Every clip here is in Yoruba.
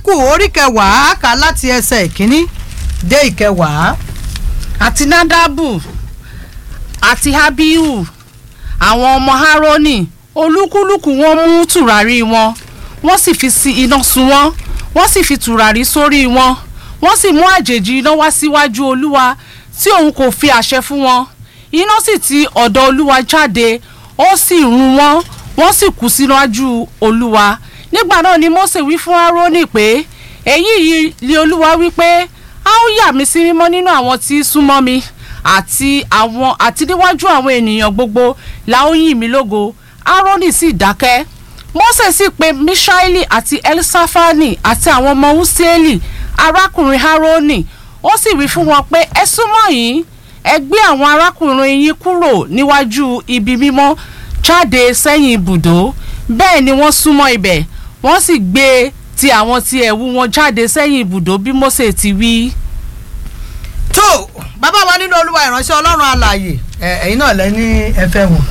kúrónìkù orí kẹwàá kà láti ẹsẹ̀ ìkíní dé ìkẹwàá. àti nadabu àti abihu àwọn ọmọ haroni olúkúlùkù wọn mú tùràrí wọn wọ́n sì fi sí iná sun wọ́n wọ́n sì fi tùràrí sórí wọn wọ́n sì mú àjèjì iná wá síwájú olúwa tí òun kò fi àṣẹ fún wọn iná sì ti ọ̀dọ̀ olúwa jáde ó sì run wọ́n wọ́n sì kú síwájú olúwa nígbà náà ni mose wí fún aaroni pé èyí yìí ni olúwa wí pé a ó yà mí sí mímọ́ nínú àwọn tí í súnmọ́ mi àti àwọn àti níwájú àwọn ènìyàn gbogbo la ó yìn mí lógo aaroni sì dákẹ́ mose sì pe mishaeli àti elsafani àti àwọn ọmọ usieli arákùnrin aaroni ó sì wí fún wọn pé ẹ súnmọ́ yìí ẹ gbé àwọn arákùnrin yín kúrò níwájú ibi mímọ́ jáde sẹ́yìn ibùdó bẹ́ẹ̀ ni wọ́n súnmọ́ ibẹ̀ wọ́n sì gbé ti àwọn ti ẹ̀wù wọn jáde sẹ́yìn ibùdó bí mose ti wí. tó bàbá wa nínú olúwa ìránṣẹ́ ọlọ́run alààyè ẹ, ẹ̀yin náà lẹ ní ẹfẹ́ wọn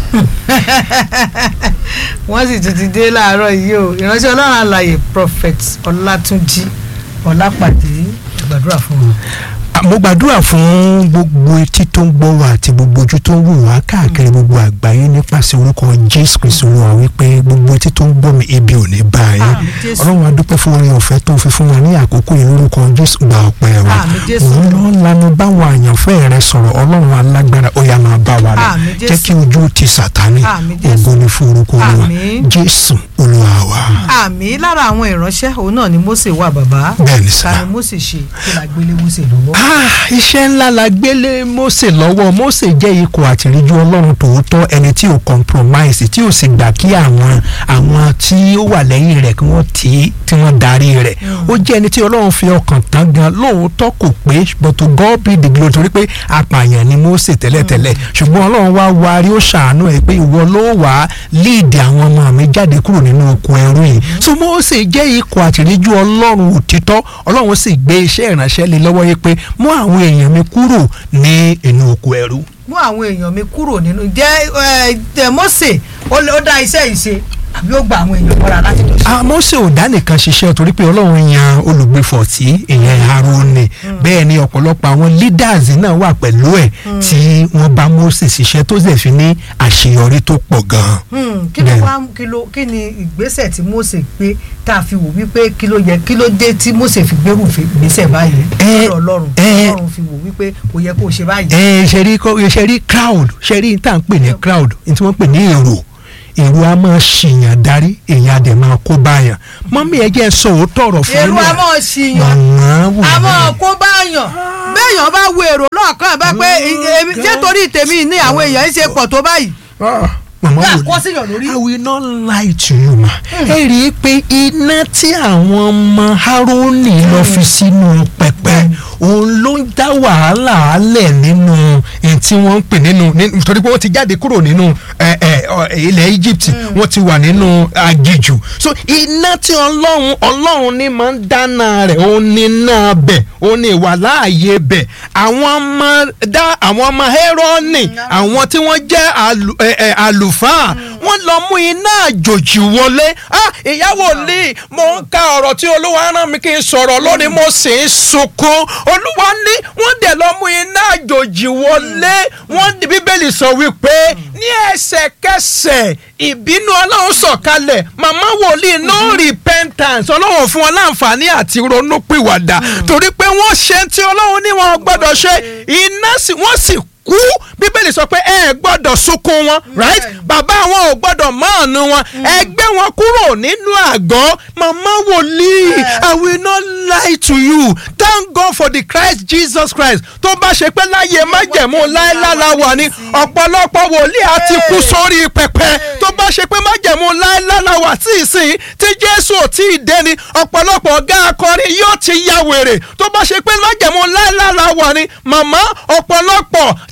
wọ́n sì tún ti dé láàárọ̀ yìí o ìránṣẹ́ ọlọ́run alààyè prophet ọlátúnjí ọlápàdé gbàdúrà fún wọn. mo gbàdúrà fún gbogbo etí tó ń gbọ́ wa àti gbogbo ojú tó ń wò wá káàkiri gbogbo àgbáyé nípasẹ̀ orúkọ jésù kristu olúwa wípé gbogbo etí tó ń gbọ́ mi ibi ò ní bá yín Àmín, Jésù. ọlọ́run a dúpẹ́ fún orin ọ̀fẹ́ tó fi fún wa ní àkókò yìí lórúkọ jésù gba ọpẹ́ wa Àmín, Jésù. òun ló ń lanu báwọn àyànfẹ́ rẹ sọ̀rọ̀ ọlọ́run alágbára ó yá máa bá wa lọ Àmín, Jésù. jẹ́ kí ojú ti sàtánì Àmín, Jésù. ògo ni fún orúkọ olúwa Àmín. jésù olúwa wa àmì lára àwọn ìránṣẹ́ òun náà ni mose wà bàbá Bẹ́ẹ̀ni sà. ta ni mose ṣe kí la gbélé mose lọ́wọ́. Ah, iṣẹ́ ńlá la gbélé Mósè lọ́wọ́ Mósè jẹ́ ikọ̀ àtìríjú ọlọ́run tòótọ́ ẹni tí ò compromise tí ò sì gbà kí àwọn àwọn tí ó wà lẹ́yìn rẹ̀ kí wọ́n tì í tí wọ́n darí rẹ̀ ó jẹ́ ẹni tí ọlọ́run fi ọkàn tán gan lóòótọ́ kò pé but to God be the glory torí pé apààyàn ni Mósè tẹ́lẹ̀tẹ́lẹ̀ ṣùgbọ́n ọlọ́run wá warí ó ṣàánú ẹ̀ pé ìwọ ló wà á lead àwọn ọmọ mi jáde kúrò nínú oko ẹrú yìí so Mósè jẹ́ ikọ̀ àtìríjú ọlọ́run òtítọ́ ọlọ́run sì gbé iṣẹ́ ìránṣẹ́ lé lọ́wọ́ yìí pé mú àwọn èèyàn mi kúrò ní inú oko ẹrú. mú àwọn èèyàn mi kúrò nínú jẹ́ ẹ, ẹ, mose ó lè- ó dá iṣẹ́ yìí ṣe àbí ó gba àwọn èèyàn mọ́ra láti lọ ṣe. Ah, Mósè ò dá nìkan ṣiṣẹ́ torí pé ọlọ́run yan olùgbèfọ̀tì ìyẹn Árónì bẹ́ẹ̀ ni ọ̀pọ̀lọpọ̀ àwọn leaders náà wà pẹ̀lú ẹ̀ tí wọ́n bá Mósè ṣiṣẹ́ tó sì fi ní àṣeyọrí tó pọ̀ gan-an. Hmm, kí ló Bẹ́ẹ̀ni. wá kí ló kí ni ìgbésẹ̀ tí mose gbé tá a fi wò wípé kí ló yẹ kí ló dé tí mose fi gbérù fi ìgbésẹ̀ báyìí Ẹ, lọ́dọ̀ ọlọ́run ẹ. ọlọ́run fi wò wípé kò yẹ kó o ṣe báyìí. ẹ ṣe rí kọ́- ṣe rí crowd ṣe rí tá à ń pè ní crowd ní tí wọ́n pè ní èrò èrò a máa ṣìyàn darí èèyàn a dẹ̀ máa kó báyàn mọ́mí ẹ jẹ́ sọ òótọ́ ọ̀rọ̀ fún èrò yín a náà. máa ṣìyàn Màmá wò a mí. máa kó báyàn béèyàn bá wo èrò lọ́ọ̀kan bá pé èmi- ṣé torí tèmi ní àwọn èèyàn ń ṣe pọ̀ tó báyìí. màmá Yà wò kọ́ ní. síyàn lórí. I will not lie to you ma. ẹ rí i pé iná tí àwọn ọmọ Hárónì lọ fi sínú pẹpẹ òun ló ń dá wàhálà alẹ̀ nínú ẹ̀ tí wọ́n ń pè nínú ní- torí pé wọ́n ti jáde kúrò nínú ẹ, ẹ, ọ, ilẹ̀ Egypt wọ́n ti wà nínú aginjù so iná tí ọlọ́run ọlọ́run ní máa ń dáná rẹ̀ òun ní iná bẹ̀ òun ní ìwà láàyè bẹ̀ àwọn ọmọ dá àwọn ọmọ Hẹ́rọ́nì àwọn tí wọ́n jẹ́ àlù- ẹ, ẹ, àlùfáà wọ́n lọ mú iná àjòjì wọlé ah ìyàwó lè mo ń ka ọ̀rọ̀ tí olúwa rán mi kí n sọ̀rọ̀ lónìí mo sì ń sunkún olúwa ní wọ́n dẹ̀ lọ mú iná àjòjì wọlé wọ́n bíbélì sọ wípé ní ẹsẹ̀kẹsẹ̀ ìbínú ọlọ́run sọ̀kalẹ̀ màmá wòlíì no repentance ọlọ́run fún wọn láǹfààní àti ronúpìwàdà torí pé wọ́n ṣe tí ọlọ́run ní wọn gbọ́dọ̀ ṣe iná sì wọ́n sì kú bíbélì sọ pé ẹ gbọ́dọ̀ sunkún wọn right bàbá wọn ò gbọ́dọ̀ mọ́ọ̀nù wọn ẹ gbé wọn kúrò nínú àgọ́ màmá wòlíì i will not lie to you thank God for the Christ Jesus Christ tó bá ṣe pé láyé májẹ̀mú láélála wà ní ọ̀pọ̀lọpọ̀ wòlíì àti kú sórí pẹpẹ tó bá ṣe pé májẹ̀mú láélála wà tí ìsìn tí Jésù ò tí ì dé ni ọ̀pọ̀lọpọ̀ ọ̀gá akọrin yóò ti ya wèrè tó bá ṣe pé májẹ̀mú láélála wà ní màmá ọ̀pọ̀lọpọ̀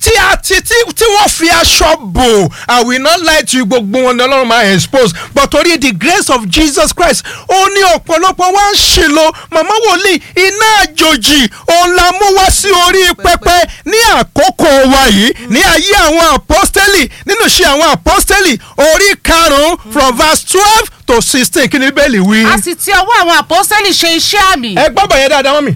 tí a ti tí tí wọ́n fi aṣọ bò I will not lie to you gbogbo wọn ni ọlọ́run máa expose but torí the grace of Jesus Christ ó ní ọ̀pọ̀lọpọ̀ wá ń ṣèlò màmá wòlíì iná àjòjì òun la mú wá sí orí pẹpẹ ní àkókò wa yìí ní ayé àwọn apọ́stẹ́lì nínú iṣẹ́ àwọn apọ́stẹ́lì orí karùn-ún from verse twelve to sixteen kí ni bẹ́ẹ̀lì wí. a sì ti ọwọ́ àwọn àpọ́sẹ́lì ṣe iṣẹ́ àmì ẹ gbọ́ bọ̀ yẹn dáadáa mọ́ mi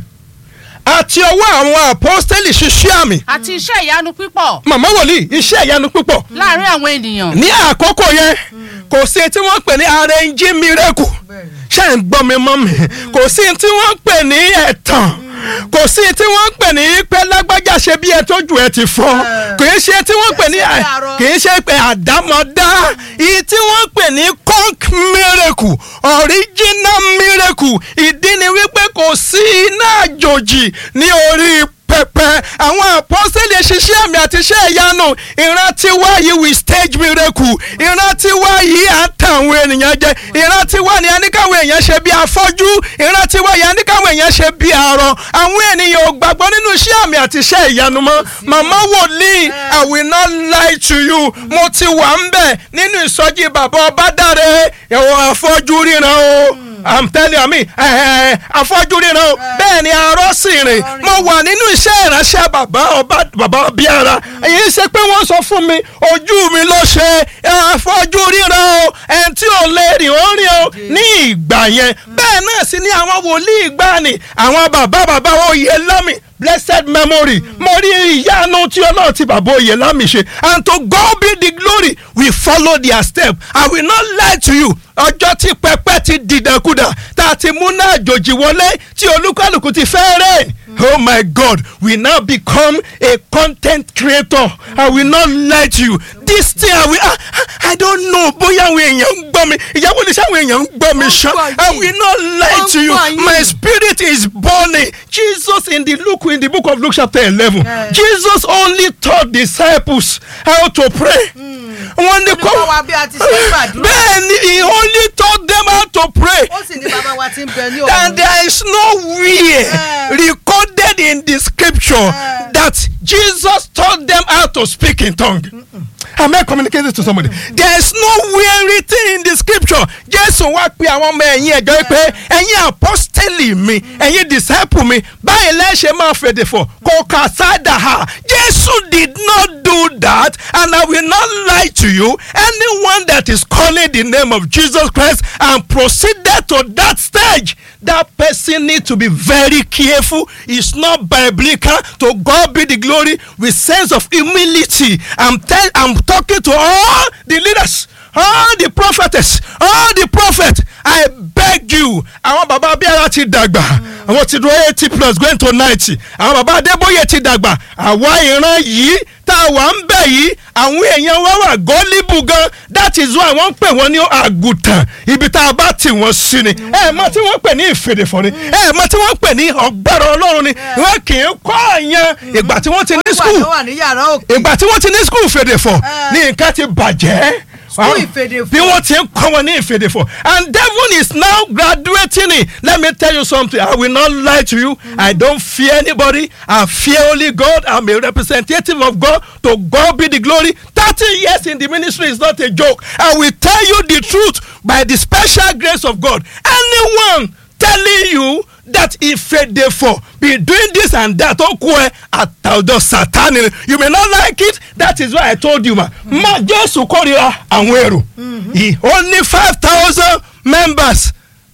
àti ọwọ́ àwọn apọ́stẹ́lì ṣiṣẹ́ àmì àti iṣẹ́ ìyanu pípọ̀ màmá wòlíì iṣẹ́ ìyanu púpọ̀ láàrin àwọn ènìyàn ní àkókò yẹn kò sí tí wọ́n pè ní arẹ́njí miracle ṣé ń gbọ́ mi mọ́ mi kò sí tí wọ́n pè ní ẹ̀tàn kò sí tí wọ́n pè ní pé lágbájá ṣe bí ẹ tójú ẹ ti fọ́ kì í ṣe tí wọ́n pè ní kì í ṣe pé àdámọ̀dá ìyí tí wọ́n pè ní conk miracle original miracle ìdí ni wípé kò sí iná àjòjì ní orí pẹpẹ àwọn àpọ́sẹ̀lì ṣiṣẹ́ àmì àti iṣẹ́ ìyanu ìrántí wá yìí with stage miracle ìrántí wá yìí à ń tàn àwọn ènìyàn jẹ ìrántí wá ní aníkàwé èèyàn ṣe bí afọ́jú ìrántí wá yìí aníkàwé èèyàn ṣe bí arọ àwọn ènìyàn ò gbàgbọ́ nínú iṣẹ́ àmì àti iṣẹ́ ìyanu mọ́ màmá wòlíì I will not lie to you mo ti wà ń bẹ̀ nínú ìsọjí bàbá ọbádáre ẹ̀wọ̀n afọ́jú ríran o. I'm telling you, mi afọ́jú ríran o bẹ́ẹ̀ ni arọ́ sì rìn mo wà nínú iṣẹ́ ìránṣẹ́ bàbá ọba bàbá bíara èyí ṣe pé wọ́n sọ fún mi ojú mi ló ṣe afọ́jú ríran o ẹni tí ò lè rìn ó rìn o ní ìgbà yẹn bẹ́ẹ̀ náà sì ni àwọn wòlíì ìgbàanì àwọn bàbá bàbá oyè lámì blessed memory mo rí ìyanu tí ọlọ́run ti bàbá oyè lámì ṣe and to God be the glory we follow their step I will not lie to you ọjọ́ tí pẹpẹ ti dìdàkudà tá a ti múná àjòjì wọlé tí olúkálùkù ti fẹ́ rẹ̀ oh my God we now become a content creator I will not lie to you this thing I will I, I don't know bóyá àwọn èèyàn ń gbọ́ mi ìyàwó ní sáwọn èèyàn ń gbọ́ mi ṣá I will not lie to you my spirit is burning Jesus in the Luke in the book of Luke chapter eleven Yeah. Jesus only taught disciples how to pray. wọ́n ní ó ní kọ́ wa bí a ti ṣe ń gbàdúrà. bẹ́ẹ̀ ni he only taught them how to pray ó sì ní bàbá wa ti ń bẹ ní and òun. there is nowhere Yeah. recorded in the scripture Yeah. that Jesus taught them how to speak in tongue. Am I communicating to somebody? There is nowhere written in the scripture. Jésù wá pe àwọn ọmọ ẹ̀yìn ẹ̀jọ́ pé ẹ̀yin apọ́stẹ́lì mi ẹ̀yin disciple mi báyìí lẹ́sẹ̀ máa fèdè fọ̀ kò kà sáàdà ha. Jésù did not do that and I will not lie to you. Anyone that is calling the name of Jesus Christ and proceeded to that stage that person need to be very careful it's not biblical to God be the glory with sense of humility i'm tell i'm talking to all the leaders all the prophetess all the prophet i beg you àwọn baba abíyára ti dàgbà àwọn ti dúró eighty plus going to ninety àwọn baba adébóyè ti dàgbà àwa ìran yìí tá a wà ń bẹ̀ yìí àwọn èèyàn wá wà gọ́líbù gan that is why wọ́n ń pè wọ́n ní àgùntàn ibi tá a bá tì wọ́n sí ni ẹ mọ̀ tí wọ́n pè ní ìfèdèfọ̀ ni ẹ mọ̀ tí wọ́n pè ní ọ̀gbẹ́rọ̀ ọlọ́run ni wọ́n kì í kọ́ àyàn ìgbà tí wọ́n ti ní wà skul tó wà ní yàrá òkè. ìgbà tí wọ́n ti ní skul fèdèfọ̀ Eh. ní nǹkan ti bàjẹ́ School ìfèdèfọ̀. bí wọ́n ti ń kọ́ wọn ní ìfèdèfọ̀ and devil is now graduating it let me tell you something I will not lie to you I don't fear anybody I fear only God I'm a representative of God to God be the glory thirty years in the ministry is not a joke I will tell you the truth by the special grace of God anyone telling you that ìfèdèfọ̀ be doing this and that ó kú ẹ àtàwùjọ sátani you may not like it that is why I told you ma ma Jésù kórìíra àwọn èrò he only five thousand members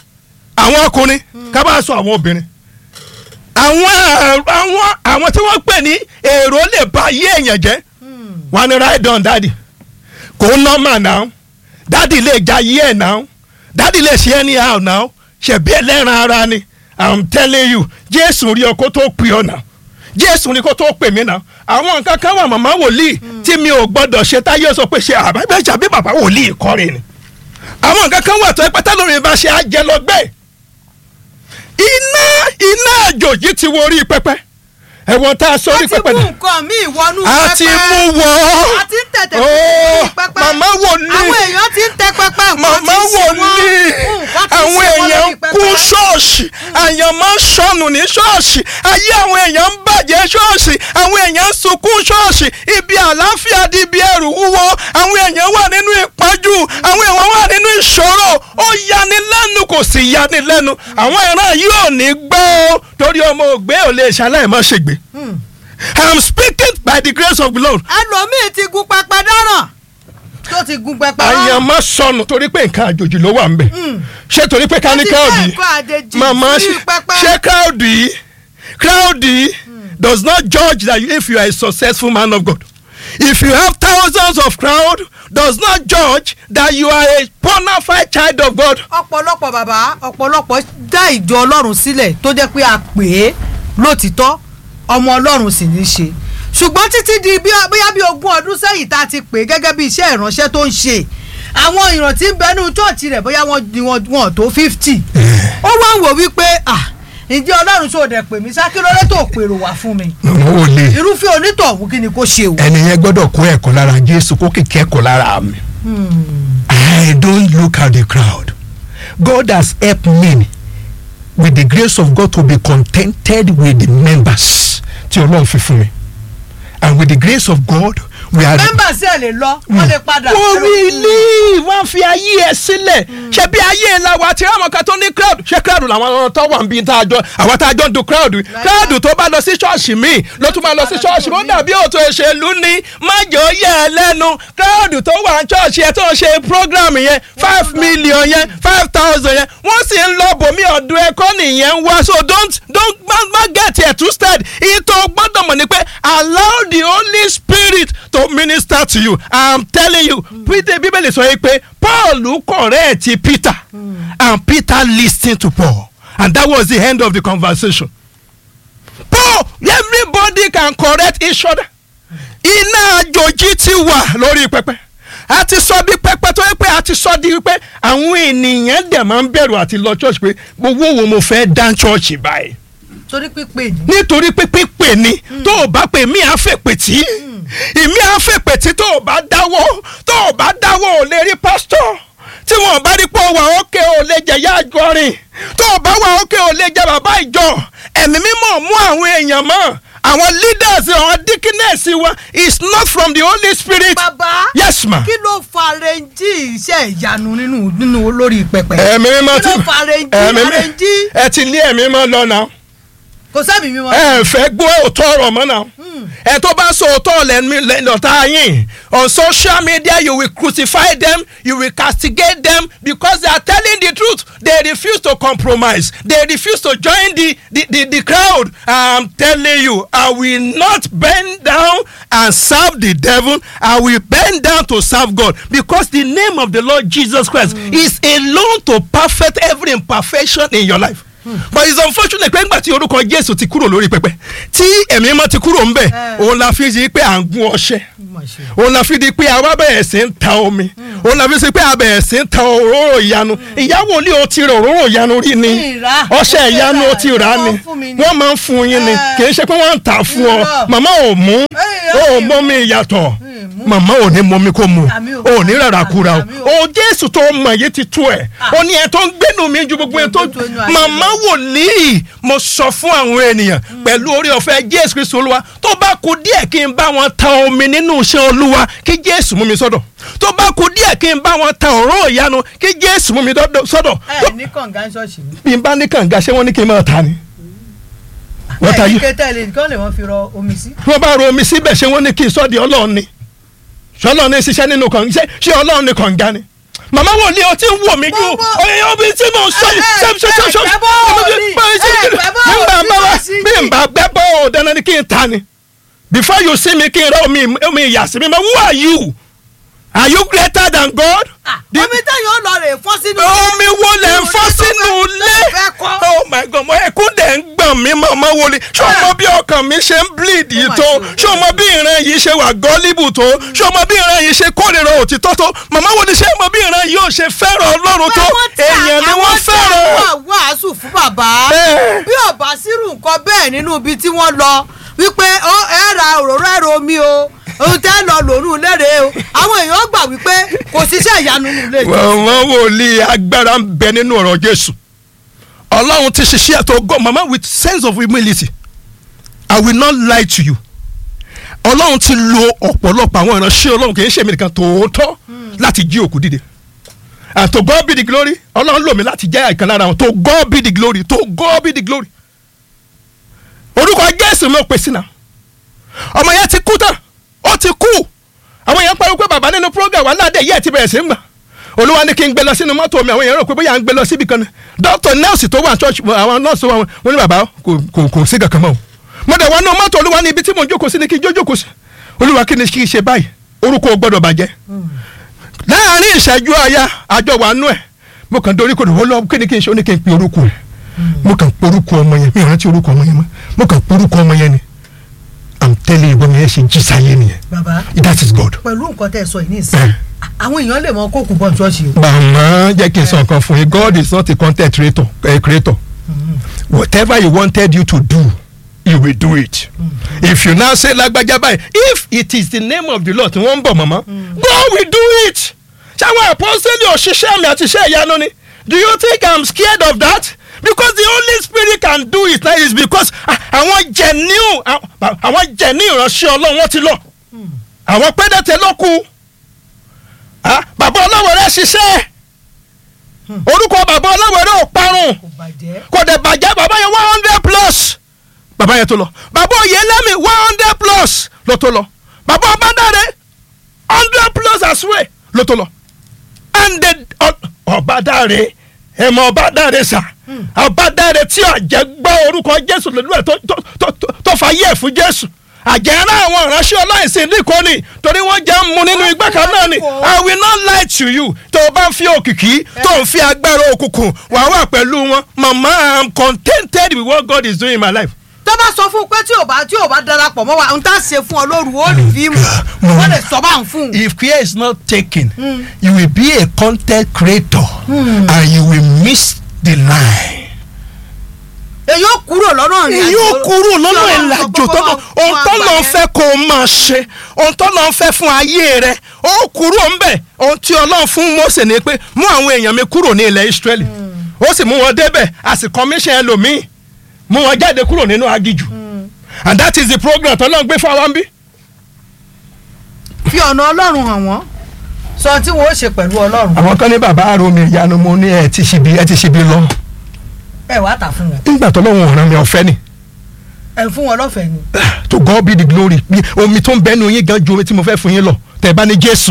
àwọn ọkùnrin ká bá sọ àwọn obìnrin àwọn àwọn àwọn tí wọ́n pè ní èrò lè ba ayé èèyàn jẹ́ wọ́n ní ride on daddy kò nọ́mà náà daddy lè ja ayé ẹ̀ náà daddy lè ṣe anyhow náà ṣẹ̀bí ẹlẹ́ran ara ni i'm telling you jésù rí ọkọ tó pè ọ náà jésù rí kó tó pè mí náà àwọn nǹkan kan wà màmá wòlíì tí mi ò gbọdọ̀ ṣe táyé sọ pé ṣe àbábẹ́jà bí bàbá wòlíì kọrin ni àwọn nǹkan kan wà tó ẹ pátá lórí bá ṣe àjẹ lọ gbẹ iná iná àjòjì ti wo orí pẹpẹ ẹ̀wọ̀n tá a sọ orí wọ́n ti pẹpẹ mú náà nǹkan míì wọnú a ti mú wọ́ a ti ń tẹ̀tẹ̀ Oh, fún pẹpẹ. màmá wòlíì àwọn èèyàn ti ń tẹ pẹpẹ nǹkan màmá ti ń ṣe wọ́n. wòlíì Nǹkan ti ń àwọn ṣe wọ́n èèyàn lórí pẹpẹ. kú ṣọ́ ṣọ́ọ̀ṣì àyànmọ́ sọnù ní ṣọ́ọ̀ṣì ayé àwọn èèyàn ń bàjẹ́ ṣọ́ọ̀ṣì àwọn èèyàn ń sunkún ṣọ́ọ̀ṣì ibi àlàáfíà di ibi ẹrù wúwo àwọn èèyàn wà nínú ìpọ́njú àwọn èèyàn wà nínú ìṣòro ó yanilẹ́nu kò sì yanilẹ́nu àwọn ìran yìí ò ní gbọ́ ó torí ọmọ ògbé ò lè ṣaláì má ṣègbè I am speaking by the grace of the Lord ẹlòmíì ti gun pẹpẹ dáràn tó ti gun pẹpẹ dáràn. àyànmọ́ sọnù torí pé nǹkan àjòjì ló wà ń bẹ̀ ṣé torí pé ká ní Ó ti káòdì fẹ́ nǹkan àjèjì màmá sí pẹpẹ. ṣé káòdì káòdì does not judge that you, if you are a successful man of God if you have thousands of crowd does not judge that you are a bona fide child of God ọ̀pọ̀lọpọ̀ bàbá ọ̀pọ̀lọpọ̀ dá ìjọ ọlọ́run sílẹ̀ tó jẹ́ pé a pè é lótìtọ́ ọmọ ọlọ́run sì ní í ṣe ṣùgbọ́n títí di bí- bóyá bí ogún ọdún sẹ́yìn tá a ti pè é gẹ́gẹ́ bí iṣẹ́ ìránṣẹ́ tó ń ṣe àwọn ìrántí ń bẹnu chọ́ọ̀chì rẹ̀ bóyá wọ́n ni wọ́n wọ́n tó fifty ó wá ń wò wípé ah ǹjẹ́ ọlọ́run ṣó dẹ̀ pè mí sá kí lóore tó pèrò wá fún mi wọn ò lè irúfẹ́ onítọ̀hún kí ni kó ṣe o. ẹni yẹn gbọ́dọ̀ kó ẹ̀kọ́ lára jésù kó kìkẹ́ ẹ̀kọ́ lára mi. I don't look at the crowd. God has helped me with the grace of God to be contented with the members tí ọlọ́run fi fún mi and with the grace of God we are. mẹ́mbà sí ẹ̀ lè lọ wọ́n lè padà. orí ilé wọn fi ayé ẹ sílẹ̀ ṣe bí ayé ẹ la wa ti ráwọn kan tó ní crowd ṣé crowd làwọn ọ̀rọ̀ tó wà níbi tá a jọ àwọn tá a jọ ń du crowd crowd tó bá lọ sí ṣọ́ọ̀ṣì míì ló tún máa lọ sí ṣọ́ọ̀ṣì ó dàbí òtò òṣèlú ní májò yẹ ẹ lẹ́nu crowd tó wà ní ṣọ́ọ̀ṣì ẹ tó ń ṣe program yẹn five million yẹn five thousand yẹn wọ́n sì ń lọ bòmí ọ̀dọ̀ ẹ̀kọ́ nìyẹn ń wá so don't don't má má get here too stead ìtò gbọ́dọ̀ mọ̀ ni pé allow the holy spirit to minister to you i'm telling you peter bíbélì sọ yìí pé paul correct peter and peter lis ten to paul and that was the end of the conversation paul everybody can correct each other iná àjòjì ti wà lórí pẹpẹ a ti sọ bí pẹpẹ tó yẹ pé a ti sọ di pé àwọn ènìyàn dẹ̀ máa ń bẹ̀rù àti lọ church pé gbogbo wo mo fẹ́ dá church báyìí torí pípé ni. nítorí pé pípè ni tó o bá pè mí àfẹ̀pẹ̀ tí ìmí àfẹ̀pẹ̀ tí tó o bá dáwọ́ tó o bá dáwọ́ ò lè rí pásítọ̀ tí wọn bá rí pé o wà ókè ò lè jẹ yá àjọrin tó o bá wà ókè ò lè jẹ bàbá ìjọ ẹ̀mí mímọ́ mú àwọn èèyàn mọ́ àwọn leaders àwọn deaconess wa is not from the holy spirit. bàbá yes ma. kí ló fa rẹ́ńjì iṣẹ́ ìyanu nínú nínú olórí pẹpẹ. ẹ̀mí mímọ́ kí ló fa rẹ́ńjì ẹ̀mí mímọ́ rẹ́ńjì ẹ ti lé ẹ̀mí mímọ́ lọ náà kò sẹ́mi mímọ́. ẹ fẹ́ gbọ́ òótọ́ ọ̀rọ̀ mọ́ náà ẹ tó bá sọ òótọ́ lẹ́nọ̀tà yín on social media you will crucify them you will castigate them because they are telling the truth they refuse to compromise they refuse to join the the the, the crowd i'm telling you i will not bend down and serve the devil i will bend down to serve god because the name of the lord jesus christ is alone to perfect every imperfection in your life but it's unfortunate pé ńgbà tí orúkọ jésù ti kúrò lórí pẹpẹ tí ẹ̀mí mọ́ ti kúrò ńbẹ̀ òun la fi di pé à ń gún ọṣẹ òun la fi di pé àwa bẹ̀rẹ̀ sí ń ta omi òun la fi di pé a bẹ̀rẹ̀ sí ń ta òróró ìyanu ìyàwó ilé o ti rà òróró ìyanu rí ni Ìrà. ọṣẹ ìyanu o ti rà ni Wọ́n fún mi ni. wọ́n máa ń fún yín ni Eh. kì í ṣe pé wọ́n ń tà fún ọ Irọ́. màmá ò mú Eh, ò mọ mi ìyàtọ̀ mú. màmá ò ní mọ mi kó mu Àmì ò. ò ní rárá kúra o Àmì ò. o jésù tó mọ̀ yìí ti tú ẹ̀ ó ní ẹ̀ tó ń gbénu mi ju gbogbo ẹ̀ tó Gbogbo tó inú ayé màmá wòlíì mo sọ fún àwọn ènìyàn pẹ̀lú orí ọ̀fẹ́ jésù kristu olúwa tó bá kú díẹ̀ kí n bá wọn ta omi nínú iṣẹ́ olúwa kí jésù mú mi sọ́dọ̀ tó bá kú díẹ̀ kí n bá wọn ta ọ̀rọ̀ ìyanu kí jésù mú mi dọ́dọ̀- sọ́dọ̀ ẹ ní kànga ṣọ́ọ̀ṣì mi. bí n bá ní kànga ṣé wọ́n ní kí n máa ta ni wọ́n ta ẹ ní yí kété lè nǹkan lè wọ́n fi rọ omi sí. wọ́n bá ro omi síbẹ̀ ṣé wọ́n ní kí n sọ́ di ọlọ́run ni ṣé ọlọ́run ní ṣiṣẹ́ nínú kànga ṣé ṣé ọlọ́run ní kànga ni màmá wò ní ọtí ń wò mí ju Gbogbo- ọyẹ omi tí mò ń sọ yìí Ẹ- ṣe ṣe ṣe ṣe ẹ- ẹ bọ́ òní, ẹ- ẹ bọ́ bí n bá òní bá wá lọ sí bí n bá gbẹ́ bọ́ ò dandan ni kí n ta ni before you see me kí n rẹ omi omi ìyàsí mi ma who are you are you greater than God. The- omi táyọ̀ ó lọ rè fọ́ sínú. omi wo lẹ ń fọ́ sínú ilé fẹ́ kọ́. oh my god mo ẹkún dẹ̀ ń gbọ̀n mí màmá wo ni ṣé o mọ bí ọkàn mi ṣe ń bleed yìí tó ṣé o mọ bí ìran yìí ṣe wà gọ́líbù tó ṣé o mọ bí ìran yìí ṣe kórìíra òtítọ́ tó màmá wo ni ṣé o mọ bí ìran yìí ò ṣe fẹ́ràn ọlọ́run tó Àwọn tí èèyàn ni wọ́n àwọn tí fẹ́ràn. àwọn wàásù fún bàbá Ẹ. bí ọba sírù nǹkan bẹ́ẹ̀ nínú ibi tí wọ́n lọ wípé ó ẹ ra òróró ẹ̀rọ omi o ohun tẹ́ lọ lòrùn lére o àwọn èèyàn gbà wípé kò síṣẹ́ ìyanu nínú ilé ìjọsìn. màmá wòlíì agbára ń bẹ nínú ọ̀rọ̀ jésù ọlọ́run ti ṣiṣẹ́ to go mama with sense of humility i will not lie to you ọlọ́run ti lo ọ̀pọ̀lọpọ̀ àwọn ìránṣẹ́ ọlọ́run kì í ṣe èmi nìkan tòótọ́ láti jí òkú dìde and to God be the glory ọlọ́run lò mí láti jẹ́ ìkan lára wọn to God be the glory to God be the glory orúkọ jésù ló pèsè náà ọmọ yẹn ti kú tán ó ti kú àwọn yẹn pariwo pé bàbá nínú program wà ládé yẹ́ ẹ̀ ti bẹ̀rẹ̀ sí ń gbà olúwa ní kí n gbé lọ sínú mọ́tò mi àwọn èèyàn rò pé bóyá à ń gbé lọ síbi kan ni dókítà nọ́ọ̀sì tó wà ní church àwọn nọ́ọ̀sì wọn wọn ní bàbá kò kò kò sí kankan mọ́ o mo dẹ̀ wọnú mọ́tò olúwa ní ibi tí mo jókòó sí ni kí n jó jókòó sí olúwa kí ni kí n ṣe báyìí orúkọ ò gbọ́dọ̀ bàjẹ́ láàárín ìṣẹ́jú àyà àjọ wà nú ẹ̀ mo kàn dorí kodò wọ́n lọ kí ni kí n ṣe ó ní kí n pe orúkọ ẹ̀ mo kàn pe orúkọ ọmọ yẹn mi ò rántí orúkọ ọmọ yẹn mọ́ mo kàn pe orúkọ ọmọ yẹn ni i'm telling you bọ́mọ yẹn ṣe jí sáyé nìyẹn bàbá that is God. pẹ̀lú nǹkan tẹ́ ẹ sọ yìí ní ìsìn Eh. àwọn èèyàn lè mọ kókù bọ́ ṣọ́ọ̀ṣì o. màmá jẹ́ kí n sọ nǹkan fún yín God is not a content creator, a creator. whatever he wanted you to do he will do it. if you now say lágbájá báyìí if it is the name of the Lord tí wọ́n ń bọ̀ màmá God will do it. ṣáwọn àpọ́sẹ́lì òṣìṣẹ́ mi àti iṣẹ́ ìyanu ni do you think I'm scared of that? because the Holy Spirit can do it that is because ah, àwọn genuine ah, àwọn genuine ìránṣẹ́ Ọlọ́run wọ́n ti lọ àwọn pẹ́ẹ́dẹ́tẹ̀ ló kù ah, bàbá ọlọ́wọ́ rẹ̀ ṣiṣẹ́ orúkọ bàbá ọlọ́wọ́ rẹ̀ ò parun kò bàjẹ́. kò dẹ̀ bàjẹ́ bàbá yẹn one hundred plus bàbá yẹn tó lọ bàbá oyelemi one hundred plus ló tó lọ bàbá ọbadàrẹ hundred plus as well ló tó lọ and the ọ- ọbadàrẹ ẹmọ ọbadàrẹ sà ọbadàrẹ tí àjẹ́ gbọ́ orúkọ jésù lórí ẹ̀ tó- tó- tó- tó- tó fà yẹ̀ fún jésù àjẹ́rà àwọn ìránṣẹ́ ọláìsìn nìkan ni torí wọ́n jẹ́ ń mu nínú igbá kan náà ni i will not lie to you tó o bá ń fi òkìkí tó ń fi agbára òkùnkùn wà wà pẹ̀lú wọn mama i am contented with what God is doing in my life. tó bá sọ fún un pé tí ò bá tí ò bá darapọ̀ mọ́ wa n tá ṣe fún ọ lóru ó rí fíìmù wọ́n lè sọ bá ń fún un. if care is not taken you will be a content creator and you will miss the line. èyí ó kúrò lọ́nà ìrìn èyí àjò ó kúrò lọ́nà tí Ọlọ́run ìlàjò sọ pé tó lọ kó máa- ohun tó kó máa lọ gbà fẹ́ kó o máa ṣe ohun tó lọ fẹ́ fún ayé rẹ ó kúrò ńbẹ̀ ohun tí Ọlọ́run fún Mósè ni pé mú àwọn èèyàn mi kúrò ní ilẹ̀ Ísírẹ́lì ó sì mú wọn débẹ̀ a sì commission ẹlòmíì mú wọn jáde kúrò nínú agijù and that is the program tọ́lọ́run gbé fún wa ń bí. fi ọ̀nà ọlọ́run hàn wọ́n sọ tí wọ́n ó ṣe pẹ̀lú ọlọ́run àwọn kan ní bàbá àròmì ìyanu mo ní ẹ ti ṣibi ẹ ti ṣibi lọ ẹ wàá tà fún wọn nígbà tọ́lọ́run ọ̀ràn mi ọ̀fẹ́ ni ẹ fún wọn lọ́fẹ̀ẹ́ ni. to God be the glory bí omi tó ń bẹ́nu yín gan ju omi tí mo fẹ́ fún yín lọ tẹ̀ bá ní Jésù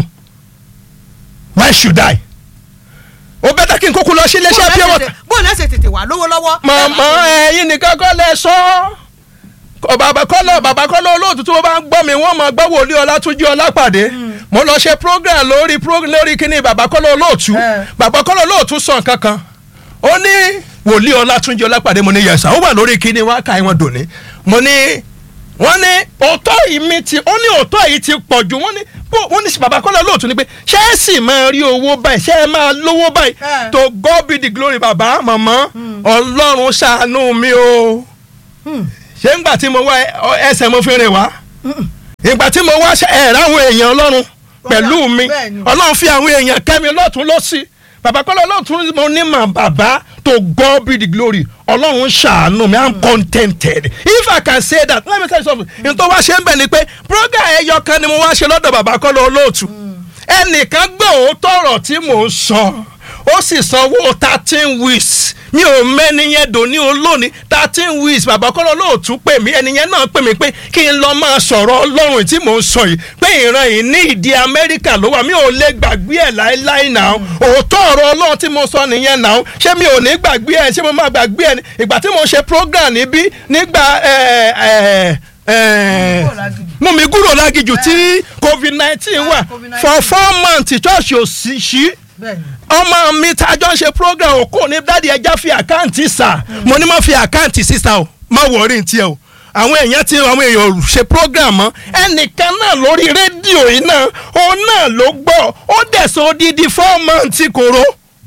why should I ó bẹ́tà kí n kókó lọ sí iléeṣẹ́ pure water. bó lẹ́sẹ̀ tètè wà lówó lọ́wọ́. màmá ẹ̀yin nìkan kọ́ lẹ sọ Kọ- bàbá kọ́lọ̀ bàbá kọ́lọ̀ olóòtú tó bá ń gbọ́ mi wọ́n máa gbọ́ wòlíì ọlátúnjí ọlápàdé mo lọ ṣe program lórí pro- lórí kíní bàbá kọ́lọ̀ olóòtú Eh. bàbá kọ́lọ̀ olóòtú sọ nǹkan kan ó ní wòlíì ọlátúnjí ọlápàdé mo ní yẹsà ó wà lórí kíní wá ká ìwọ̀n dòní mo ní wọ́n ní òótọ́ yìí mi ti ó ní òótọ́ yìí ti pọ̀ jù wọ́n ní bó wọ́n ní bàbá kọ́lọ̀ olóòtú ni pé ṣé ẹ sì máa rí owó báyìí ṣé ẹ máa lówó báyìí Eh. to God be the glory bàbá màmá ọlọ́run ṣàánú mi o ṣé ńgbà tí mo wá ẹ- ọ- ẹsẹ̀ mo fi rìn wá ìgbà tí mo wá ṣe ẹ̀ ráwọn èèyàn ọlọ́run pẹ̀lú mi bẹ́ẹ̀ ni. ọlọ́run fi àwọn èèyàn kẹ́mi lọ́tún lọ́sí bàbá kọ́lá lọ́tún mo ní mà bàbá to God be the glory ọlọ́run ṣàánú mi i'm contented if i can say that let me tell you something n tó wá ṣe ń bẹ̀ ni pé program ẹyọ kan ni mo wá ṣe lọ́dọ̀ bàbá kọ́lá olóòtú ẹnìkan gbọ́ òótọ́ ọ̀rọ̀ tí mò ń sọ ó sì sanwó thirteen weeks mi ò mẹ́ni yẹn dòní olóòní thirteen weeks bàbá kọ́lá olóòtú pè mí ẹni yẹn náà pè mí pé kí n lọ máa sọ̀rọ̀ ọlọ́run tí mò ń sọ yìí pé ìran yìí ní ìdí amẹ́ríkà ló wà mi ò lè gbàgbé ẹ̀ láéláé náà òótọ́ ọ̀rọ̀ ọlọ́run tí mo sọ nìyẹn náà ṣé mi ò ní gbàgbé ẹ̀ ṣé mo máa gbàgbé ẹ̀ ní ìgbà tí mo ṣe program níbí nígbà ẹ̀ ẹ̀ ẹ̀ mú mi kúrò lágijù tí covid nineteen wà COVID-19. for four months church ò sí ṣí bẹ́ẹ̀ni ọmọ mi tájọ́ ń ṣe program òkú ní dádì ẹja fi àkáǹtì sà mo ní má fi àkáǹtì sísà o má wọrí tiẹ̀ o àwọn èèyàn ti àwọn èèyàn ò ṣe program mọ́ ẹnìkan náà lórí rédíò yìí náà òun náà ló gbọ́ ó dẹ̀sọ̀ odidi four months kòró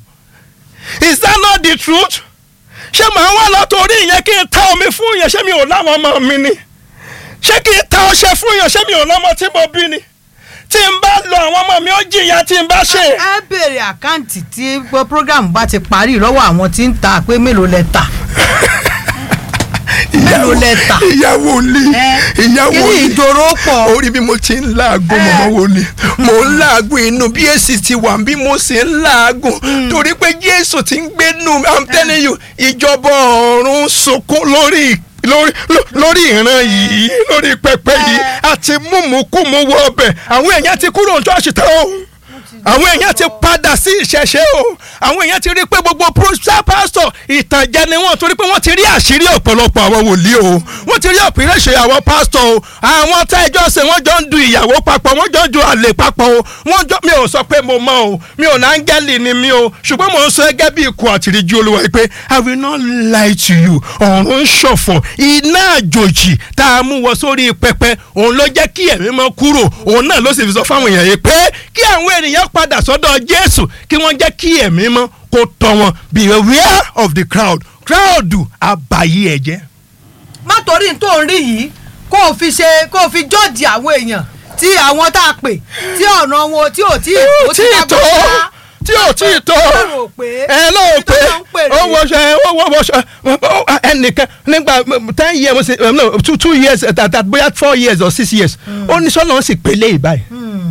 is that not the truth ṣé màá wà látòrí ìyẹn kí n ta omi fún yẹn ṣé mi ò láwọn ọmọ mi ni ṣé kí n ta ọṣẹ fún yẹn ṣé mi ò lọ́mọ tí mo bí ni tí n bá lọ àwọn ọmọ mi ó jìyà tí n bá ṣe. ẹ béèrè àkáǹtì tí program bá ti parí lọ́wọ́ àwọn tí ń ta pé mélòó lẹ tà mélòó lẹ tà ìyàwó lè ìyàwó kí ni lè ìjòrò pọ̀ orí bí mo ti ń làágùn mọ̀mọ́ wo ni mo ń làágùn inú bí èsì ti wà bí mo sì ń làágùn torí pé jésù ti ń gbénu i'm telling you ìjọba ọ̀run sunkún lórí lórí ló- lórí ìran yìí lórí pẹpẹ yìí àti múmukúmu wọ ọbẹ àwọn èèyàn ti kúrò ní ṣọ́ọ̀ṣì tán o àwọn èèyàn ti padà sí ìṣẹ̀ṣe o àwọn èèyàn ti rí pé gbogbo pásítọ̀ pásítọ̀ ìtànjẹ ni wọ́n torí pé wọ́n ti rí àṣírí ọ̀pọ̀lọpọ̀ àwọn wòlíì o wọ́n ti rí ọ̀pìrẹ́ṣẹ̀ àwọn pásítọ̀ o àwọn tá ẹjọ́ ṣe wọ́n jọ ń du ìyàwó papọ̀ wọ́n jọ ń du àlè papọ̀ o wọ́n jọ mi ò sọ pé mo mọ̀ o mi ò ná áńgẹ́lì ni mi o ṣùgbọ́n mo ń sọ ẹgẹ́ bí ikú àtìríjú olúwa yìí pé I will not lie to you ọ̀run ń ṣọ̀fọ̀ iná àjòjì tá a mú wọ sórí pẹpẹ òun ló jẹ́ kí ẹ̀mí mọ́ kúrò òun náà ló sì fi sọ fáwọn èèyàn yìí pé kí àwọn ènìyàn padà sọ́dọ̀ Jésù kí wọ́n jẹ́ kí ẹ̀mí mọ́ kó tọ́ wọn beware of the crowd crowd àbàyè ẹ̀jẹ̀. má torí tó ń rí yìí kó o fi ṣe kó o fi jọ́ọ̀jì àwọn èèyàn tí àwọn tá a pè tí ọ̀nà wọn tí ò tí ò tí ì tó tí ò tí ì tó rò pé ẹ ló ibi tó pé lọ ń pè ó rèé. wọṣọ ó wọ wọṣọ ẹnìkan nígbà ten years mo ṣe no two two years that that bóyá four years or six years ó ní sọ́nà ó sì pélé ìbáyìí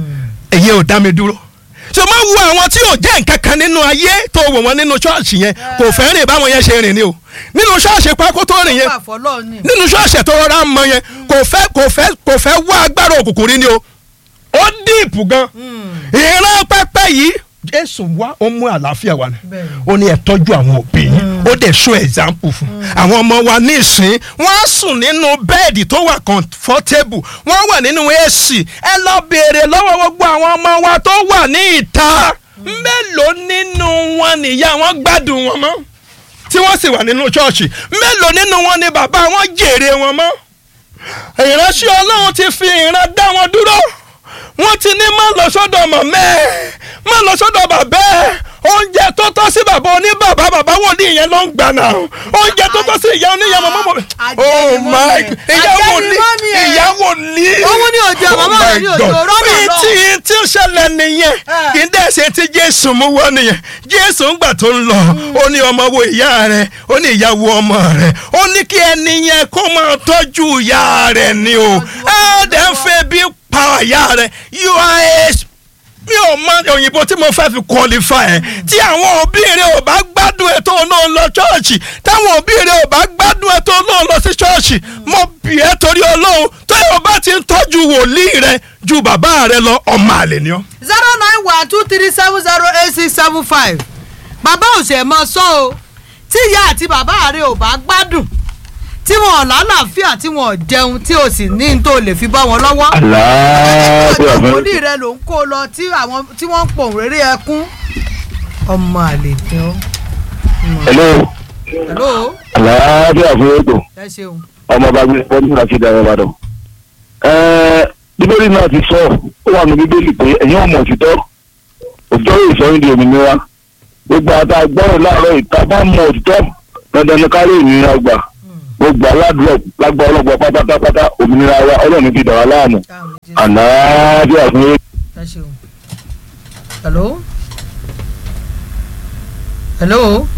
èyí ò dá mi dúró ṣe máa wo àwọn tí ò jẹ́ nǹkan kan nínú ayé tó wò wọ́n nínú ṣọ́ọ̀ṣì yẹn kò fẹ́ rìn báwọn yẹn ṣe rìn ni o nínú ṣọ́ọ̀ṣì pákó tó rìn yẹn Ó gbà fọlọ́ọ̀ ni. nínú ṣọ́ọ̀ṣì tó rọra mọ yẹn kò fẹ́ kò fẹ́ kò fẹ́ wá agbára òkùnkùn rí ni o ó dìpù gan ìran pẹ́pẹ́ yìí jésù wá ó mú àlàáfíà wá ni Bẹ́ẹ̀ni. ó ní ẹ tọ́jú àwọn òbí yín ó dẹ̀ show example fún àwọn ọmọ wa nísìn wọ́n á sùn nínú bẹ́ẹ̀dì tó wà comfortable wọ́n wà nínú AC ẹ lọ béèrè lọ́wọ́ gbogbo àwọn ọmọ wa tó wà ní ìta mélòó nínú wọn nìyá wọn gbádùn wọn mọ́ tí wọ́n sì wà nínú ṣọ́ọ̀ṣì mélòó nínú wọn ni bàbá wọn jèrè wọn mọ́ ìránṣẹ́ ọlọ́run ti fi ìran dá wọn dúró wọ́n ti ní má lọ sọ́dọ̀ mọ̀mẹ́ má lọ sọ́dọ̀ bàbá ẹ̀ oúnjẹ tó tọ́ sí bàbá oníbàbá bàbá wòlíì yẹn ló ń gbà náà oúnjẹ tó tọ́ sí ìyá oníyà mọ̀mọ́ mọ̀ oh my ìyá wòlíì ìyá wòlíì Òun ni òjò, Oh màmá rẹ̀ my ni òjò, God. rọ́nà Bí lọ. tí tí ó ṣẹlẹ̀ nìyẹn Eh. kì í dẹ̀ ṣe tí jésù mú wọ́n nìyẹn jésù ń gbà tó ń lọ ó ní ọmọ wo ìyá rẹ̀ ó ní ìyá wo ọmọ rẹ̀ ó ní kí ẹni yẹn kó máa tọ́jú ìyá rẹ̀ ni o ẹ dẹ̀ ń fẹ́ bí pa ìyá rẹ̀ you are a mi ò mọ òyìnbó tí mo fẹ́ fi qualify ẹ̀ tí àwọn òbí rẹ̀ ò bá gbádùn ẹ̀ tó náà lọ ṣọ́ọ̀ṣì táwọn òbí rẹ̀ ò bá gbádùn ẹ̀ tó náà lọ sí ṣọ́ọ̀ṣì mo bì ẹ́ torí ọlọ́run tó yóò bá ti ń tọ́jú wòlíì rẹ̀ ju bàbá rẹ̀ lọ ọmọ àlè ni ọ́. zero nine one two three seven zero eight six seven five bàbá òsè mọ sọ o tí ìyá àti bàbá rẹ ò bá gbádùn tí wọn ò lálàáfíà tí wọn ò jẹun tí o sì ní n tó lè fi bá wọn lọ́wọ́. àlàáfíà ọjọ́ fún ìkúndì rẹ ló ń kó lọ tí àwọn tí wọ́n ń pòun rere ẹkún ọmọ àlè ni ó. hello hello àlàáfíà fún ètò ẹ ṣeun. ọmọ bá gbé pọ́ńtù láti dára ìbàdàn. ẹ̀ẹ́ bíbélì náà ti sọ ó wà ní bíbélì pé ẹ̀yin ọmọ òtítọ́ òtítọ́ yóò sọ yín di òmìnira gbogbo àtà gbọ́rọ̀ láàárọ̀ ìta bá mọ òtítọ́ dandan ni kárí ìnira gbà gbogbo aládùúgbò lágbà ọlọ́gbà pátápátá òmìnira wa ọlọ́run ti dàrá láàmú Káàmù Jésù. àlàáfíà fún ètò. ẹ ṣeun. hello hello.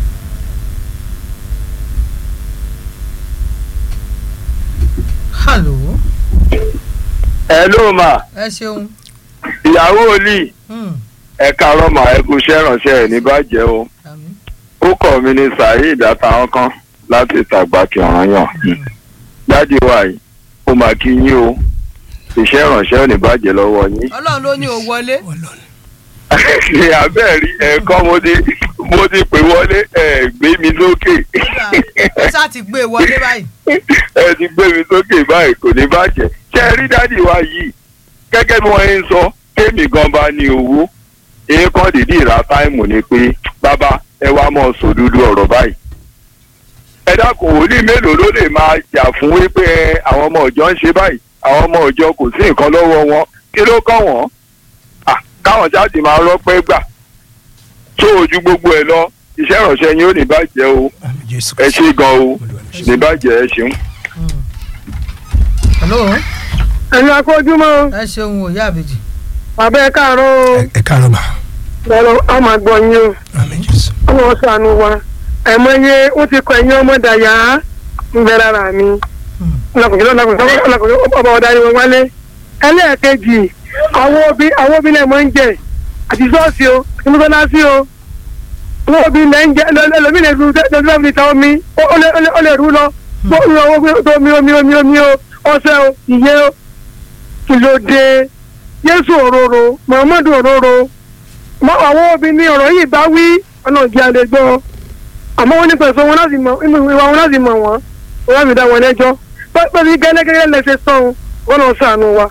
hello ẹ ló mà ẹ ṣeun. ìyàwó olì Hmm, ẹ̀ka rọ́mà ẹ̀kú iṣẹ́ ìrànṣẹ́ ẹ̀ ní bàjẹ́ o. àmín. ó kọ̀ mí ní saheed àtàwọn kan láti tàgbàkì ọ̀ràn yàn jáde wá yìí ó máa kí yín o iṣẹ́ ìrànṣẹ́ ò ní bàjẹ́ lọ́wọ́ yín. ọlọ́run ló ní o wọlé. ṣe abẹ́ẹ̀rí ẹ̀kọ́ mo ti mo ti pè wọlé ẹ̀ gbé mi lókè ẹ ṣáà ti gbé e wọlé báyìí. ẹ ti gbé mi sókè báyìí kò ní bàjẹ́ ṣe rí dádì wa yìí gẹ́gẹ́ bí wọ́n ń sọ kéèmì gan bá ní owó èèkàn dìdí ìra táìmù ni pé bàbá ẹ wá mọ̀ sòdodo ọ̀rọ̀ báyìí ẹ dákun wòlíì mélòó ló lè máa jà fún wípé ẹ, àwọn ọmọ ìjọ ń ṣe báyìí àwọn ọmọ ìjọ kò sí nǹkan lọ́wọ́ wọn kí ló kàn wọ́n Ah, káwọn jáde máa rọ́pẹ́ gbà tó ojú gbogbo ẹ lọ iṣẹ́ ìrànṣẹ́ yín ò ní bàjẹ́ o ẹ ṣe gan o ní bàjẹ́ ẹ ṣeun. hello ẹ̀yin akójúmọ́ ẹ ṣeun o ìyá àbèjì. bàbá ẹ káàárọ̀ o ẹ káàárọ̀ mà lọ́rọ̀ a máa gbọ́ yín o àmín jésù ọmọ ṣàánú wa ẹ̀mọye ó ti kọ ẹ̀yìn ọmọ dàyà ń bẹ lára mi ọlọkùnrin ọlọkùnrin ọlọkùnrin ọba ọ̀darí wọn wálé ẹlẹ́ẹ̀kejì àwọn obì àwọn obì náà máa ń jẹ àti sọ́ọ̀sì o àti mọ́sálásí o àwọn obì náà ń jẹ ẹlòmíì lè lu tẹ́lifíṣàn ní ta omi ó ó lè ó lè- ó lè rú lọ tó ń lọ owó tó omi omi omi omi o ọṣẹ o ìyẹ́ o kí ló dé Jésù òróró Muhammadu òróró mọ àwọn obì ní ọ̀rọ̀ yìí bá wí ọ̀nà ìjì àlè gbọ́ àmọ́ wọ́n ní pẹ̀sọ́ wọn láti mọ̀ inú ìwà wọn láti mọ̀ wọ́n wọ́n láti dá wọn lẹ́jọ́ pẹ̀lú gẹ́gẹ́gẹ́ lẹ́sẹ̀ sàn wọn náà sànù wa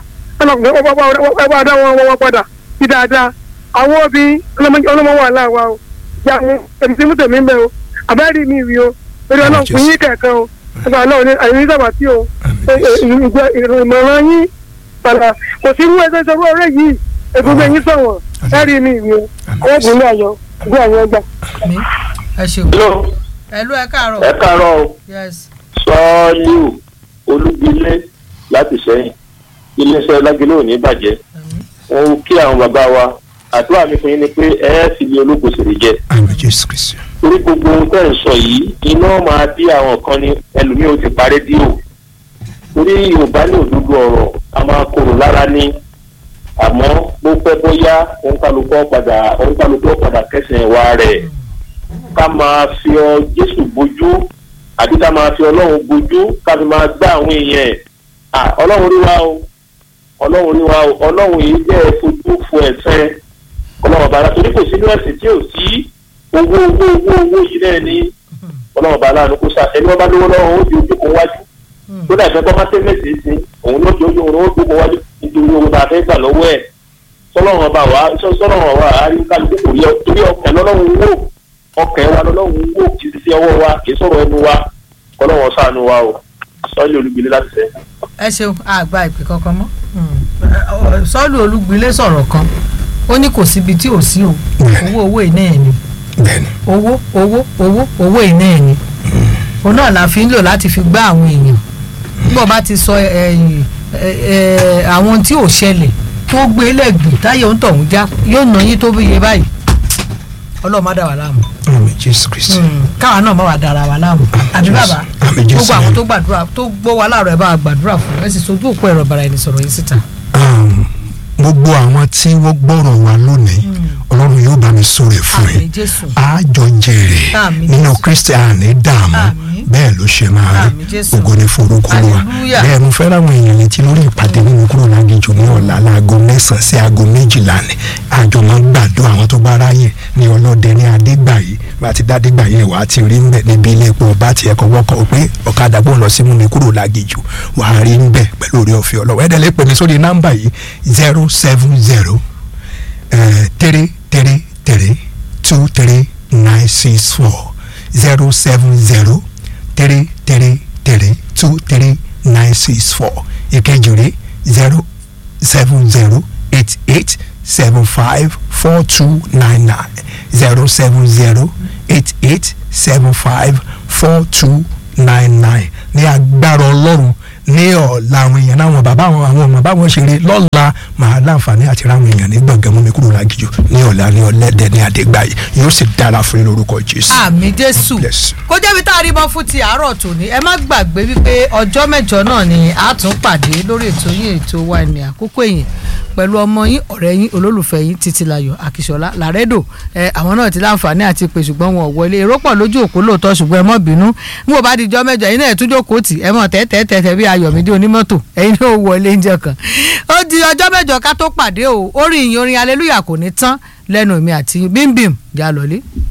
ẹ bá dá wọn wọ́n padà sí dáadáa àwọn obì ọlọ́mọ wà láwa o ìyá mi èmi ti mú tèmi ń bẹ o àbẹ́rẹ́ mi rí o lórí ọlọ́run fún yín kẹ̀kẹ́ o ẹgbẹ́ ọlọ́run ní àyè sábà tí o ìmọ̀ràn yín padà kò sí wú ẹsẹ̀ sọ́rọ́ ọ̀rẹ́ yìí egungun yín sọ̀wọ̀n ẹ̀rí mi rí o àwọn obìnrin ayọ̀ ìgbé àwọn ẹgbà. mi ẹ ṣeun hello ẹlú ẹ káàárọ̀ ẹ káàárọ̀ o yes sọ́ọ́lù olúgbilé láti sẹ́yìn iléeṣẹ́ lágilé ò ní bàjẹ́ wọn kí àwọn bàbá wa àdúrà mi fún yín ni pé ẹ ẹ́ sì ní ológun sì rí jẹ àmín jésù kristu torí gbogbo ohun tẹ́ ẹ̀ ń sọ yìí iná máa dí àwọn kan ní ẹlòmíì ó ti parí dí o torí yorùbá ní òdodo ọ̀rọ̀ a máa korò lára ní àmọ́ bó pẹ́ bóyá òǹkàlùkù padà òǹkàlùkù padà kẹsàn-án wa rẹ̀ ká máa fi ọ jésù bójú àbí ká máa fi ọlọ́run bójú ká fi máa gbá àwọn èèyàn ẹ̀ à ọlọ́run rí wa o ọlọ́run rí wa o ọlọ́run yìí jẹ́ fojú fo ẹ̀sẹ̀ ọlọ́run bàrà torí kò sínú ẹ̀sìn tí ò sí owó owó owó owó yìí náà ni ọlọ́run bàrà ló kó sa ẹni wọ́n bá lówó lọ́wọ́ ó di ojú kan wájú tó dà ìfẹ́ tó bá tẹ́ mẹ́sì sí òun ló di ojú òun ó dúkọ̀ wájú nítorí owó tá a fẹ́ gbà lọ́wọ́ ẹ̀ sọlọ́run ọba wa sọlọ́run ọba wa àárín kálukú kò rí ọ torí ọkàn lọ́lọ́run wò ọkàn wa lọ́lọ́run wò kì í sí ọwọ́ wa kì í sọ̀rọ̀ ẹnu wa kọ́lọ́run ṣàánú wa o sọ́ọ́lì olùgbèlè láti sẹ́. ẹ ṣeun àgbà ìpè kankan mọ́ sọ́ọ̀lù olúgbilé sọ̀rọ̀ kan ó ní kò síbi tí ò sí o owó owó iná ẹ̀ ni bẹ́ẹ̀ni owó owó owó owó iná ẹ̀ ni òun náà la fi ń lò láti fi gbá àwọn èèyàn nígbà bá ti sọ ẹ̀yìn àwọn tí ò ṣẹlẹ̀ tó gbé lẹ́gbẹ̀ẹ́ táyé ń tọ̀hún já yóò ná yín tó bíye báyìí ọlọ́run má dà wá láàmú àmín jésù kristu káwa náà má wà dára wa láàmú àbí bàbá Àmín Jésù. gbogbo àwọn tó gbàdúrà tó gbọ́ wa láàárọ̀ ẹ̀ bá wa gbàdúrà fún ẹ sì sojú òpó ẹ̀rọ bara ẹni sọ̀rọ̀ yín síta. Um, gbogbo àwọn tí wọ́n gbọ́rọ̀ wa lónìí ọlọ́run yóò bá mi sóre fún àmín yín jésù àjọ jèrè Àmín nínú Jésù. kristi àní dààmú Àmín. bẹ́ẹ̀ ló ṣe máa rí Àmín Jésù. ògo ní forúkọ wa Hallelujah. bẹ́ẹ̀ mo fẹ́ ráwọn èèyàn létí lórí ìpàdé nínú kúrò lágéjò ní ọ̀la láago mẹ́sàn-án sí aago méjìlá ni àjọ máa ń gbàdúrà àwọn tó bá ráyè ní ọlọ́dẹ ní adégbàyí bá ti dádégbàyí wàá ti rí ńbẹ níbi ilé epo ọba tiẹ̀ kọ́ wọ́kọ̀ pé ọ̀kadà bó ń lọ sí mú mi kúrò lágéjò wàá rí ńbẹ pẹ̀lú orí ọ̀fẹ́ ọlọ́wọ́ ẹ̀dẹ̀ lè pè mí sórí nọ́mbà yìí zero seven zero three three three two three nine six four zero seven zero three three three two three nine six four ìkejì rẹ̀ zero seven zero eight eight seven five four two nine nine zero seven zero eight eight seven five four two nine nine ní agbára ọlọ́run ní ọ̀la àwọn èèyàn náà wọn bàbá àwọn àwọn ọmọ báwọn ṣe rí lọ́la màá láǹfààní àti ráwọn èèyàn ní gbọ̀ngàn mú mi kúrò lágìjọ ní ọ̀la ní ọ̀lẹ́dẹ̀ ní àdégbàyè yóò sì dára fún yín lórúkọ jésù. àmì jésù God bless. kó jẹ́ bí tá a rí mọ́ fún ti àárọ̀ tòní ẹ má gbàgbé wípé ọjọ́ mẹ́jọ náà ni a tún pàdé lórí ètò yín ètò wa ní àkókò yìí pẹ̀lú ọmọ yín ọ̀rẹ́ yín olólùfẹ́ yín títílayọ̀ àkìṣọ́lá làrẹ́dò ẹ àwọn náà ti láǹfààní àti pè ṣùgbọ́n wọn ò wọlé èrò pọ̀ lójú òpó lóòótọ́ ṣùgbọ́n ẹ mọ́ bínú n ò bá di jọ́ mẹ́jọ ẹ̀yin náà ẹ̀ tún jókòó tì ẹ mọ̀ tẹ́tẹ́tẹ́tẹ́ bí ayọ̀mídé onímọ́tò ẹ̀yin náà ò wọlé ń jẹ kan ó di ọjọ́ mẹ́jọ ká tó pàdé o orin ìyìn orin aleluya kò ní tán lẹ́nu mi àti bímbìm jà lọ́lé.